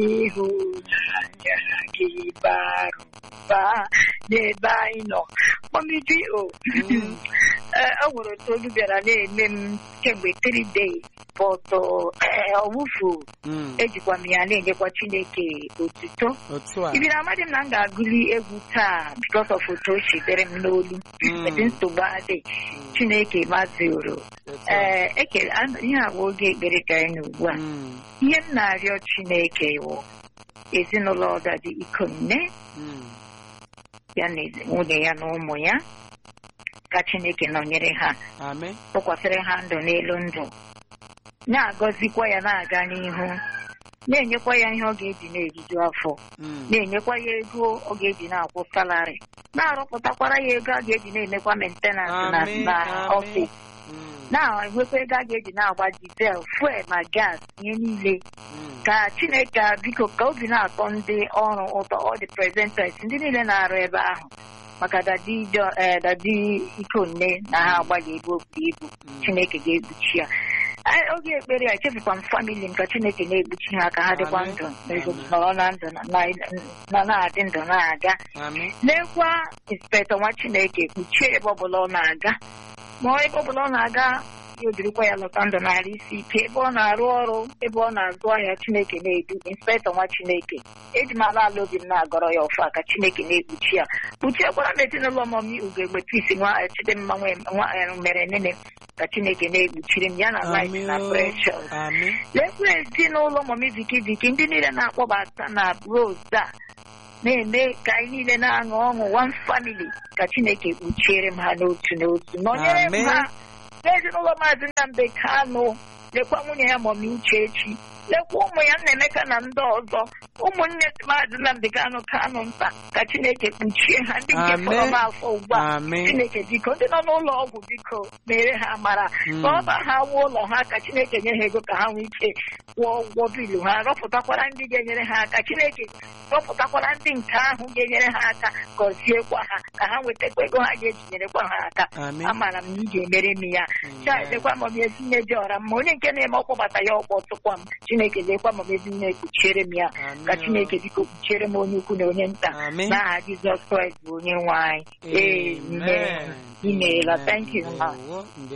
ịhụnanya gị bara ụba n'ebe anyị nọ kpọmidi o Mm. Ee, o nwere otu olu bịara na-eme m kemgbe 3 days but ọwụfu Mm. ejikwa m ya na-enyekwa chineke otuto otu a ibiri amadị m na m ga-agụli egwu taa because of otu o si dere m n'olu Mm. edi nsogbu adị chineke mazuru otu a. ee ekele a- ihe a bụ oge ekpere ka anyị nọ ugbu a Mm. ihe m na-arịọ chineke wụ ezinụlọ ọdadi ikonne Mm. ya na ezi- nwunye ya na ụmụ ya ka chineke nọnyere ha amen tụkwasịrị ha ndụ n'elu ndụ na-agọzikwa ya na-aga n'ihu na-enyekwa ya ihe ọ ga-eji na-eriju afọ Mm. na-enyekwa ya ego ọ ga-eji na-akwụ salari na-arụpụtakwara ya ego a ga-eji na-emekwa mentenans na Amen, na amen. ọfịs Mm. na-enwekwa ego a ga-eji na-agba dizel fuel ma gas ihe niile Mm. ka chineke a biko ka obi na-atọ ndị ọrụ ụtọ ọ dị presenters ndị niile na-arụ ebe ahụ maka dadi Jo- eh, dadi ikonne na ha agbalị ebe o buru ibu Mm. chineke ga-ekpuchi ya Anyị- oge ekpere a echefukwa m famili m ka chineke na-ekpuchi ha ka ha dịkwa Amen. ndụ na ego Amen. nọrọ na ndụ na- na- na na-adị ndụ na-aga amen lekwa inspektọ nwa chineke kpuchie ebe ọbụla ọ na-aga ma ebe ọbụla ọ na-aga ya odirikwa ya lọta ndụ narị isi ike ebe ọ na-arụ ọrụ ebe ọ na-azụ ahịa chineke na-edu inspektọ nwa chineke eji m ala ala obi m na-agọrọ ya ọfa ka chineke na-ekpuchi ya kpuchiekwara m ezinụlọ mọmi ugegbe pisi nwa chidimma nwe- nwa eh, mere nene ka chineke na-ekpuchiri m ya na life amen na o. precious amen lekwa ezinụlọ mọmi viki viki ndị niile na-akpọbata na rose a na-eme ka anyị niile na-aṅụ ọṅụ one family ka chineke kpuchiere m ha n'otu n'otu nọnyere m Amen. ha n'ezinụlọ maazị Nnamdi Kanụ lekwa nwunye ya mọmi Uchechi lekwa ụmụ ya Nnaemeka na ndị ọzọ ụmụnne maazị Nnamdi Kanụ Kanụ nta ka chineke kpuchie ha ndị nke Amen. fọrọ m afọ ugbu a amen chineke biko ndị nọ n'ụlọ ọgwụ biko mere ha mara Mm. ka ọ ba ha wuo ụlọ ha ka chineke nye ha ego ka ha nwee ike kwụọ ụgwọ bilu ha rọpụtakwara ndị ga-enyere ha aka chineke rọpụtakwara ndị nke ahụ ga-enyere ha aka gọziekwa ha ka ha nwetakwa ego ha ga-ejinyerekwa ha aka amen amara m na ị ga-emere m ya chaidekwa ma m ezinne dị ọra mma onye nke na-eme ọkpọbata ya ọkpọ tụkwa m chineke lekwa ma m ezinne kpuchiere m ya Amen. ka chineke biko kpuchiere m onye ukwu na onye nta amen n'aha jizọs kraịst bụ onye nwe anyị amen imeela thank you ma Ndewo.